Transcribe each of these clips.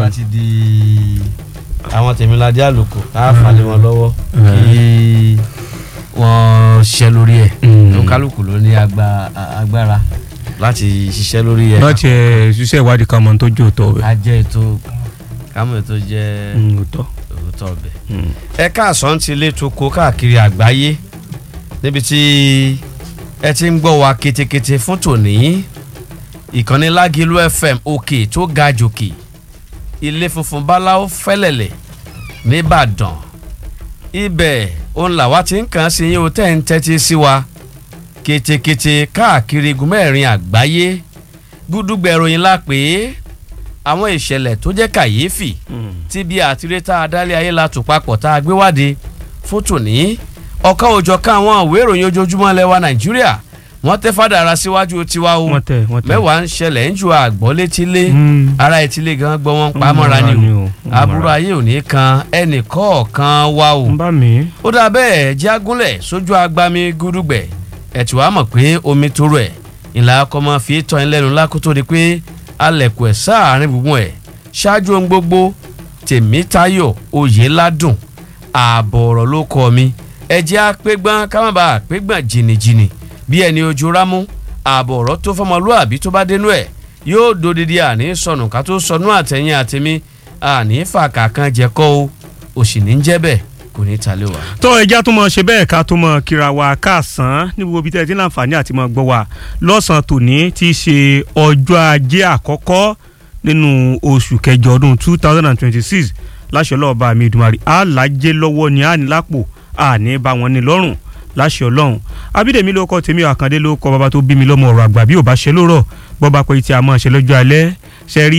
bá ti di àwọn tèmíládé àlùkò ká falẹ̀ wọn lọ́wọ́ kí wọ́n ṣiṣẹ́ lórí ẹ̀ tó kálukú ló ní agba- agbára láti ṣiṣẹ́ lórí ẹ̀ láti ẹ ṣiṣẹ́ ìwádìí kan mọ̀ tó jẹ́ òótọ́ ká bẹ́ẹ̀. jẹ́ ètò kámọ̀ ètò jẹ́ òótọ́. òótọ́ ọbẹ̀. ẹ káàsán ti lé toko káàkiri àgbáyé níbi tí ẹ ti ń gbọ́ wa ketekete fún tòní ìkànnì lágìlú fm òkè tó ga jòkè ilé funfun báláwo fẹ́lẹ̀lẹ̀ nìbàdàn ibẹ̀ òun làwa ti ń kàn sí yín o tẹ́ ń tẹ́tí sí wa ketekete káàkiri igun mẹ́rin àgbáyé gúdúgbẹ̀ ìròyìn la pè é àwọn ìṣẹ̀lẹ̀ tó jẹ́ kàyéfì tí bí àtiré tá a dálé ayé la tò papọ̀ tá a gbé wáde fún tòní ọ̀kan òjọ̀kan àwọn ìwé ìròyìn ojoojúmọ́ lẹ́wà nàìjíríà wọ́n tẹ́ fàdàrà síwájú tiwa o wọ́n tẹ̀ wọ́n tẹ̀. mẹ́wàá ń ṣẹlẹ̀ ń ju àgbọ̀ létílé Mm. ara etílé gan gbọ́ wọn pa mọ́ra ni o aburú ayé ò ní kan ẹnì kọ̀ọ̀kan wa o ń bá mi. ó dà bẹ́ẹ̀ jẹ́ agúnlẹ̀ sójú agbami gúdúgbẹ̀ ẹ̀ tí wàá mọ̀ pé omi tóró ẹ̀ ìlà ọkọ̀ máa fi tọ́ ẹ lẹ́nu lákòótó di pé alẹ̀kùn ẹ̀ sáàárín gbùngbùn ẹ̀ ṣáájú ohun gbogbo tèmítayọ̀ oyèládùn ààbọ̀ ọ̀rọ̀ ló kọ́ mi ẹ jẹ́ àpégbọ́n ká má bàa àpégbọ́n jìnnìjìnnì bí ẹni ojú rámú ààbọ̀ ọ̀rọ̀ tó fọmọlúàbí tó bá dénú ẹ̀ yóò dodidi àní sọnù ká tó sọnù àtẹ̀yìn àtẹ̀mí àní fàkà kan jẹ́kọ́ o òsì ní jẹ́ bẹ́ẹ̀ kò ní ta lé wa. tó ẹja tó mọ ṣe bẹ́ẹ̀ ká tó mọ kíra wa káàsán ní gbogbo ibi tẹ́ ẹ ti ní àǹfààní àti mọ gbọ́ wa lọ́sàn-án tòní tí í ṣe ọjọ́ ajé àkọ́kọ́ nínú oṣù kẹjọ ọdún two thousand and twenty-six láṣẹ ọlọ́ọ̀bá mi ìdùmarè àlàjẹ lọ́wọ́ ni àní lápò àní bá wọn ní lọ́rùn láṣẹ ọlọ́run abídèmí ló kọ́ tèmi àkàndé ló kọ́ bàbá tó bí mi lọ́mọ ọ̀rọ̀ àgbà bí ò bá ṣe lórọ̀ bọ́ba pé tí a máa ṣe lọ́jọ́ alẹ́ ṣe rí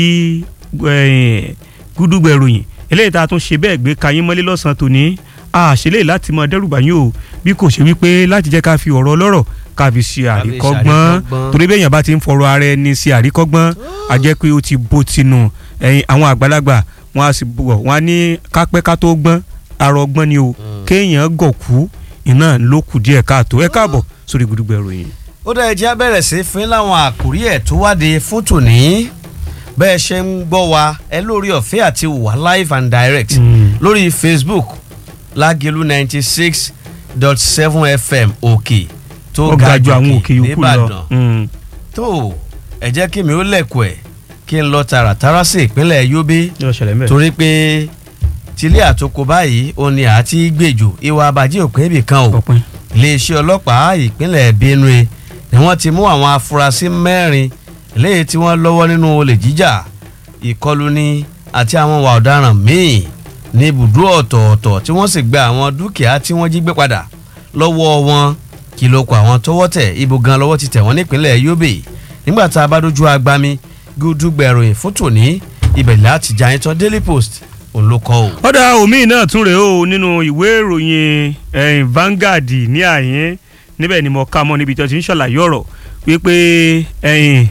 gúdúgbẹ̀ ròyìn eléyìí tá a tún ṣe bẹ́ẹ̀ gbé kayín mọ́lé lọ́sàn-án tòní àṣẹlẹ̀ láti mọ dẹ́rùbà yín o bí kò ṣe wípé láti jẹ́ ká fi ọ̀rọ̀ ọlọ́rọ̀ ká fi ṣe àríkọ́gbọ́n àríkọ́gbọ́n. torí bẹ́ẹ̀ yẹn bá ti ń fọ̀rọ̀ ara ẹni ṣe àríkọ́gbọ́n a jẹ́ pé ó ti bó tinú ẹ̀yìn àwọn àgbàlagbà wọn a sì bọ̀ wọn a ní kápẹ́ ká tó gbọ́n arọ gbọ́n ni o kéèyàn gọ̀kú iná ló kù díẹ̀ káàtó ẹ káàbọ̀ sórí Gúdúgbẹ̀ ìròyìn. ó dá ẹjẹ́ bẹ̀rẹ̀ sí fún láwọn àkórí ẹ̀ tó wáde fún tòní bẹ́ẹ̀ ṣe ń gbọ́ wa ẹ lórí ọ̀fẹ́ àti wà live and direct Mm. lórí Facebook lágẹ̀lú ninety six dot seven FM òkè tó ó ga ju àwọn òkè yòókù lọ. nìbàdàn Mm. tó ẹ jẹ́ kí mi ó lẹ̀kọ̀ ẹ̀ kí n lọ tààràtàrà sí ìpínlẹ̀ Yobe yóò ṣẹlẹ̀ mẹ́rin. torí pé tilé àtòkò báyìí ó ní àti gbèjò ìwà àbàjẹ́ òpin ibì kan o ọpin. iléeṣẹ́ ọlọ́pàá ìpínlẹ̀ Benue ni wọ́n ti mú àwọn afurasí mẹ́rin léyìí tí wọ́n lọ́wọ́ nínú olè jíjà ìkọlù ni àti àwọn ìwà ọ̀daràn míì ní ibùdó ọ̀tọ̀ọ̀tọ̀ tí wọ́n sì gba àwọn dúkìá tí wọ́n jí gbé padà lọ́wọ́ wọn kí ló kọ àwọn tọ́wọ́ tẹ̀ ibo gan lọ́wọ́ ti tẹ̀ wọ́n nípínlẹ̀ Yobe nígbà tá a bá dojú agbami gúdúgbẹ̀ròyìn fún tòní ibẹ̀ láti jà yín tán Daily Post òun ló kọ o. ọ̀dà omi náà tún rèé o nínú ìwé ìròyìn ẹ̀yìn Vanguard ní àyín níbẹ̀ ni mo ká mọ́ níbi tí wọ́n ti ń ṣàlàyé ọ̀rọ̀ wípé ẹ̀yìn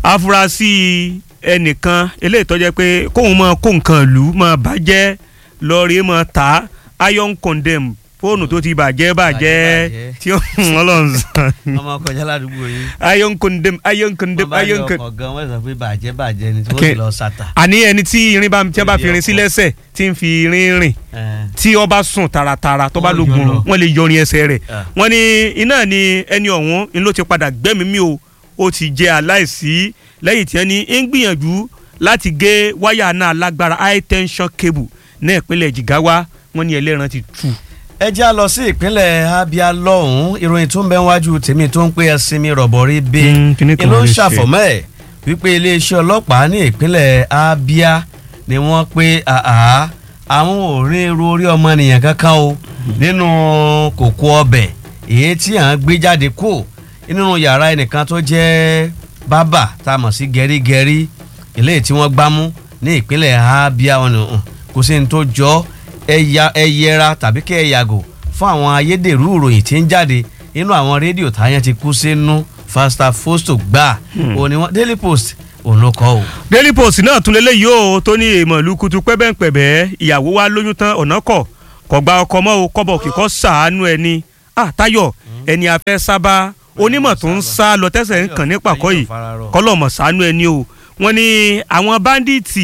afurasí ẹnìkan eléyìí tó jẹ́ pé kóun máa kó nǹkan ìlú máa bàjẹ́ lọ́ọ̀rì máa tà á iron condemn fóònù tó ti bàjẹ́ bàjẹ́ bàjẹ́. tí ó ọlọ́run sàn ọmọ kọjá ládùúgbò yín. iron condemn iron condemn wọ́n bá iron yọ condemn ọkọ̀ gan wọ́n sọ pé bàjẹ́ bàjẹ́ ni tí wọ́n Okay. sì lọ sàtà. àní ẹni tí irin bá tí wọ́n bá fi irin sí Ilé ọkọ̀. lẹ́sẹ̀ tí ń fi irin rìn Eh, tí ó bá sùn taratara tó bá Wọ́n lógun yọ lọ. wọ́n lè yọrin ẹsẹ̀ rẹ̀ Ah. wọ́n ní iná ni ẹni ọ̀hún ń ló ti padà gbẹ́mìí mi o ó ti jẹ́ aláìsí lẹ́yìn tí ẹni ń gbìyànjú láti gé wáyà náà lágbára high tension cable ní ìpínlẹ̀ Jigawa wọ́n ní ẹlẹ́ran ti tú. ẹ já lọ sí ìpínlẹ̀ Abia lọ́hùn-ún ìròyìn tó ń bẹ wájú tèmi tó ń pé ẹsìn mi rọ̀bọ̀rí bí Mm, kíní kan ló ń lè ṣe. ṣàfọ̀mọ́ ẹ̀ wípé iléeṣẹ́ ọlọ́pàá ní ìpínlẹ̀ Abia ni wọ́n pé àhá àwọn ò rí irú orí ọmọnìyàn kankan o nínú kòkó ọbẹ̀ èyí tí à ń gbé jáde kú nínú yàrá ẹnìkan tó jẹ́ bábà tá a mọ̀ sí gẹ̀rígẹ̀rí eléyìí tí wọ́n gbámú ní ìpínlẹ̀ Abia ọ̀nà kò sí ní tó jọ ẹ̀yà ẹ̀yẹra tàbí kẹ́ ẹ̀ yàgò fún àwọn ayédèrú ìròyìn tí ń jáde nínú àwọn rédíò táyà ti kú sínú fasta fosto gbà òní wọn Daily Post òun ló kọ o. Daily Post náà tún lélẹ́yìí o tó ní èèmọ̀ lukutu pẹ́bẹ́pẹ́bẹ́ ìyàwó wa lóyún tán ọ̀nà kọ̀ kọ̀ gba ọkọ mọ́ o kọ́bọ̀ kíkọ́ sàánú ẹni ah Táyọ̀ ẹni afẹ́ sábà onímọ̀ tó ń sá lọ tẹ́sẹ̀ ń kàn ní pàkọ́ yìí kọ́lọ́mọ̀ sàánú ẹni o wọ́n ní àwọn báńdíìtì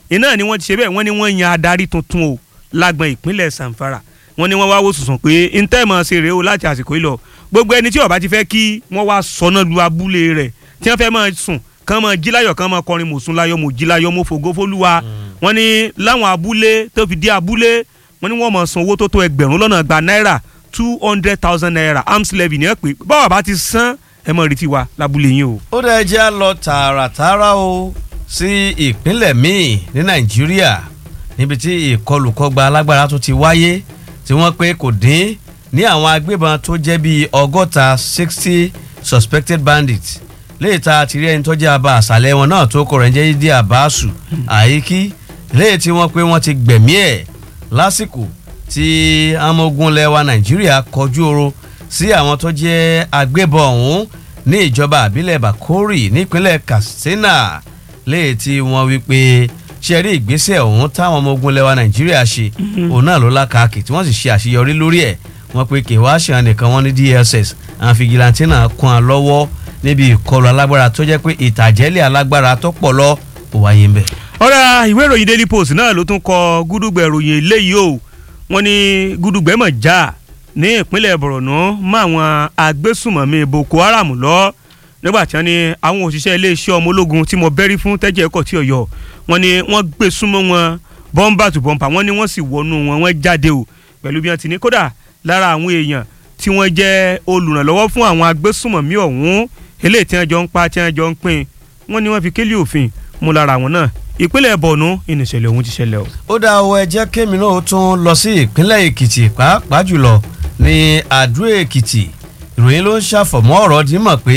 iná ni wọ́n ti ṣe bẹ́ẹ̀ wọ́n ní wọ́n yan adarí tuntun o lágbọn ìpínlẹ̀ Zamfara wọ́n ní wọ́n wá wò sùsùn pé ntẹ́mọ̀ ṣe rèé o láti àsìkò yìí lọ gbogbo ẹni tí ó bá ti fẹ́ kí wọ́n wá sọnà lu abúlé rẹ̀ tí wọ́n fẹ́ máa sùn kán máa jí láyọ̀ kán máa kọrin mòsùn láyọ̀ mò jí láyọ̀ mo fògo fólúwa wọ́n ní láwọn abúlé tó fi dé abúlé wọ́n ní wọ́n máa san owó tó tó ẹgbẹ̀rún lọ́nà gba náírà two hundred thousand naira arms levy ní ẹ pé báwa bá ti san ẹ mọ̀ retí wa lábúlé yín o. ó dẹ̀ jẹ́ á lọ tààràtààrà o sí ìpínlẹ̀ míì ní nàìjíríà níbi tí ìkọlùkọgba alágbára tó ti wáyé tí wọ́n pé kò dín ní àwọn agbébọn tó jẹ́ bíi ọgọ́ta sixty suspected bandits léyìí tá a ti rí ẹni tó jẹ́ abá àṣàlẹ̀ wọn náà tó kọ̀ rẹ̀ ń jẹ́ dídí àbáṣù àyíkí léyìí tí wọ́n pé wọ́n ti gbẹ̀mí ẹ̀ lásìkò tí ọmọ ogun lẹwa nàìjíríà kọjú oro sí àwọn tó jẹ́ agbébọn ọ̀hún ní ìjọba àbílẹ̀ bakori nípínlẹ̀ katsina léyìí tí wọ́n wí pé ṣe rí ìgbésẹ̀ ọ̀hún táwọn ọmọ ogun lẹwa nàìjíríà ṣe òun náà ló lákàkì tí wọ́n sì ṣe àṣeyọrí lórí ẹ̀ wọ́n pe kèwá ṣàn nìkan wọ́n ní dss àwọn fìgìláńtì náà kún un lọ́wọ́ níbi ìkọlù alágbára tó jẹ́ pé ìtàjẹ́lẹ̀ alágbára tó pọ̀ lọ ò wáyé ń bẹ̀. ọ̀rẹ́ ìwé ìròyìn daily post náà ló tún kọ gúdúgbẹ̀ ìròyìn eléyìí o wọ́n ní gúdúgbẹ̀ mọ̀ já ní ìpínlẹ̀ borno mọ́ àwọn agbésùmọ̀mí boko haram lọ nígbà tí wọ́n ní àwọn òṣìṣẹ́ iléeṣẹ́ ọmọ ológun tí mo bẹ́rí fún tẹ́jẹ́ ẹ̀kọ́ tí ọ̀yọ́ wọ́n ní wọ́n gbé súnmọ́ wọn bọ́ńbà tó bọ́ńpà wọ́n ní wọ́n sì wọnú wọn wọ́n jáde o pẹ̀lú bí wọ́n ti ní kódà lára àwọn èèyàn tí wọ́n jẹ́ olùrànlọ́wọ́ fún àwọn agbésùmọ̀mí ọ̀hún eléyìí tí wọ́n jọ ń pa tí wọ́n jọ ń pín wọ́n ní wọ́n fi kélé òfin mú lára àwọn náà ìpínlẹ̀ bọ̀nú ìnìṣẹ̀lẹ̀ ọ̀hún ti ṣẹlẹ̀ o. ó dá owó ẹjẹ́ kémi náà ó tún lọ sí ìpínlẹ̀ èkìtì pàápàá jùlọ ní àdó èkìtì ìròyìn ló ń ṣàfọ̀mọ́ ọ̀rọ̀ dímọ̀ pé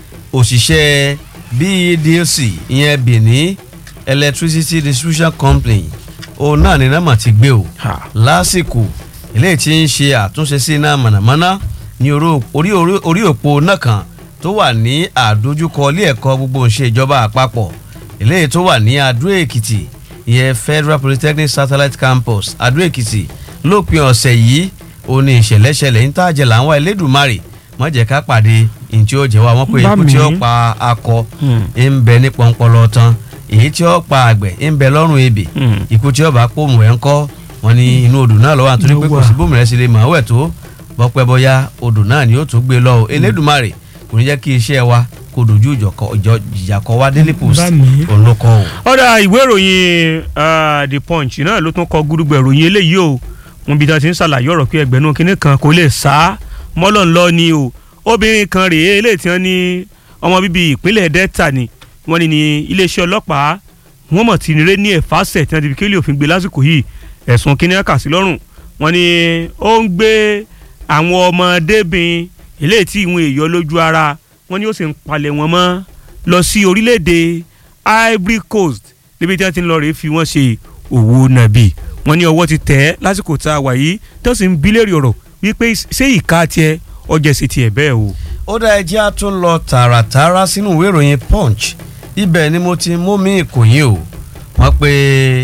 òṣìṣẹ́ BEDC ìyẹn Benin Electricity Distribution Company òun náà ní nọ́mà ti gbé o lásìkò eléyìí tí ń ṣe àtúnṣe sí iná mọ̀nàmọ́ná ní orí òpó náà kan tó wà ní àdójúkọ ilé ẹ̀kọ́ gbogbo ìṣe ìjọba àpapọ̀ eléyìí tó wà ní adó èkìtì ìyẹn Federal Polytechnic Satellite Campus adó èkìtì lópin ọ̀sẹ̀ yìí ó ní ìṣẹ̀lẹ̀ ṣẹlẹ̀ ń tàjẹ̀ làwọn Elédùmarè wọ́n jẹ́ ká pàdé ntí ó jẹ́ wa wọ́n pé ikú tí ó pa akọ ń bẹ ní pọ́npọ́lọ́ tán èyí tí ó pa àgbẹ̀ ń bẹ lọ́rùn ebè ikú tí ó bá pòmù ẹ̀ ń kọ́ wọn ní inú odò náà lọ́wọ́ àtúndí pé kò sí bómìnira sí lè mọ̀ ọ́ ẹ̀ tó bọ́pẹ́ bọ́yá odò náà ni ó tún gbé lọ Elédùmarè kò ní jẹ́ kí iṣẹ́ wa kò dojú ìjà kọ wá Daily Post òun ló kọ o. ọ̀dà ìwé ìròyìn The Punch náà ló tún kọ gúdúgbẹ̀ ìròyìn eléyìí o wọn bí wọn ti ń ṣàlàyé ọ̀rọ̀ pé ẹgbẹ̀rún kínní kan kò lè sá mọ́lọ̀ ńlọ ni o obìnrin kan rèé eléyìí tí wọ́n ní ọmọ bíbí ìpínlẹ̀ Delta ni wọ́n ní ní iléeṣẹ́ ọlọ́pàá wọ́n mọ̀ tí nire ní ẹ̀fásẹ̀ tí wọ́n ti fi kélé òfin gbé lásìkò yìí ẹ̀sùn kínní kà sí lọ́rùn wọ́n ní ó ń gbé àwọn ọmọdébìnrin eléyìí tí ìwọ̀n èèyàn lójú ara wọ́n ní ó sì ń palẹ̀ wọn mọ́ lọ sí orílẹ̀-èdè Ivory Coast níbi tí wọ́n ti ń lọ rèé fi wọ́n ṣe òwò nàbì wọ́n ní ọwọ́ ti tẹ̀ ẹ́ lásìkò tá a wà yìí tó sì ń bí lérí ọ̀rọ̀ wípé ṣé ìka tiẹ̀ ọjà sì tiẹ̀ bẹ́ẹ̀ o. ó dá ẹjẹ́ á tún lọ tààràtààrà sínú ìwé ìròyìn Punch ibẹ̀ ni mo ti mú mi ìkòyí o wọ́n pe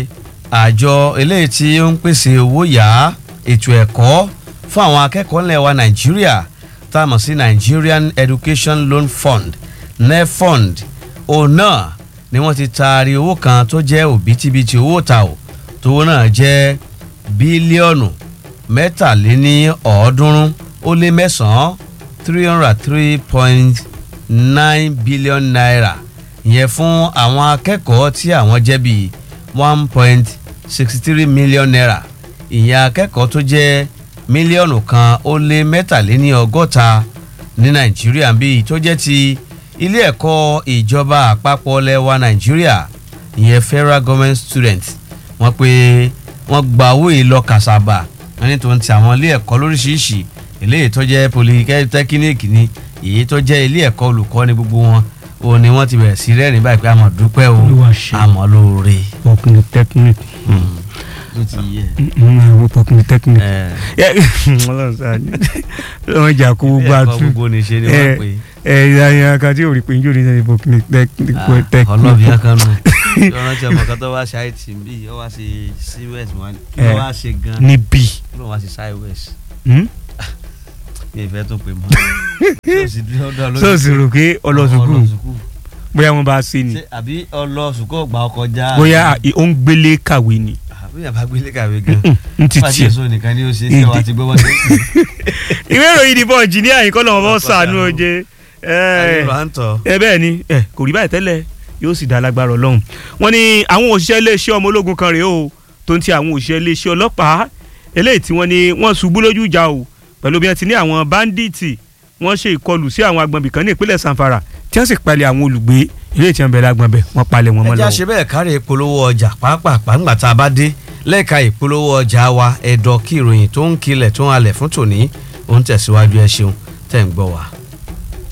àjọ eléyìí tí ó ń pèsè owó yá ètò ẹ̀kọ́ fún àwọn akẹ́kọ̀ọ́ ńlẹ̀ wa Nàìjíríà tá a mọ̀ sí Nigerian Education Loan Fund NEFund òun náà ni wọ́n ti taari owó kan tó jẹ́ òbítíbitì owó ta o tówó náà jẹ́ bílíọ̀nù mẹ́tàléní ọ̀ọ́dúnrún ó lé mẹ́sàn-án three hundred three point nine billion naira ìyẹn fún àwọn akẹ́kọ̀ọ́ tí àwọn jẹ́ bíi one point sixty three million naira ìyẹn akẹ́kọ̀ọ́ tó jẹ́ mílíọ̀nù kan ó lé mẹ́tàléní ọgọ́ta ní nàìjíríà bíi tó jẹ́ ti ilé ẹ̀kọ́ ìjọba àpapọ̀ lẹ́wà nàìjíríà ìyẹn federal government students wọ́n pé wọ́n gba owó yìí lọ kàṣàbà wọ́n ní tó ń ti àwọn ilé ẹ̀kọ́ lóríṣiríṣi eléyìí tó jẹ́ polytechnic ni èyí tó jẹ́ ilé ẹ̀kọ́ olùkọ́ ni gbogbo wọn o ni wọ́n ti bẹ̀rẹ̀ sí rẹ́rìn báyìí pé àmọ̀ dúpẹ́ o àmọ́ lóore. polytechnic ló ti yẹ. wo polytechnic wọ́n jà kó gbogbo ẹ̀kọ́ àtú gbogbo ní ṣe ni wọ́n pè ẹ ẹ ẹ kan tí ò rí pé njó ní sẹ́yìn polytechnic é. ọlọ́bìyà kan nù lọ́nà tí ọmọ kan tó wá ṣe àìtì bí ó wá ṣe sí west wọn kí ló wá ṣe gan níbí. kí ló wá ṣe sáì west Hmm? mi ì fẹ́ tó pè mọ́. sọ́ọ̀sì rò pé ọlọ́sùkú bóyá wọ́n bá ṣe ni ṣe àbí ọlọ sùkọ́ ọgbà ọkọ̀ já bóyá ó ń gbélé kàwé ni àbí yàrá gbélé kàwé gan n ti pàṣẹ tiẹ̀. èso nìkan ni ó ṣe ṣé wàá ti gbọ́ wọ́n ṣe ìwé ìròyìn ìdìbò ìjìnìyà yìí kọ́ lọ́wọ́ bọ́ sànú oje ayé ló à ń tọ́ ẹ bẹ́ẹ̀ ni ẹ kò rí báyìí tẹ́lẹ̀ yóò sì dá lágbára ọlọ́run wọ́n ní àwọn òṣìṣẹ́ iléeṣẹ́ ọmọ ológun kan rèé o tó ń ti àwọn òṣìṣẹ́ iléeṣẹ́ ọlọ́pàá eléyìí tí wọ́n ní wọ́n ṣubú lójú ìjà o pẹ̀lú bí wọ́n ti ní àwọn báńdíìtì wọ́n ṣe ìkọlù sí àwọn agbọ̀nbì kan ní ìpínlẹ̀ sanfara tí wọ́n sì palẹ̀ àwọn olùgbé eléyìí tí wọ́n bẹ̀rẹ̀ agbọ̀nbẹ̀ wọ́n palẹ̀ wọn mọ́ ẹja lọ́wọ́. ṣe bẹ́ẹ̀ kárí ìpolówó ọjà pàápàá ńgbà tá a bá dé lẹ́ẹ̀ka ìpolówó ọjà wa ẹ̀dọ̀ kí ìròyìn tó ń kilẹ̀ tó ń halẹ̀ fún tòní ó ń tẹ̀síwájú ẹ ṣeun tẹ̀ ń gbọ́ wa.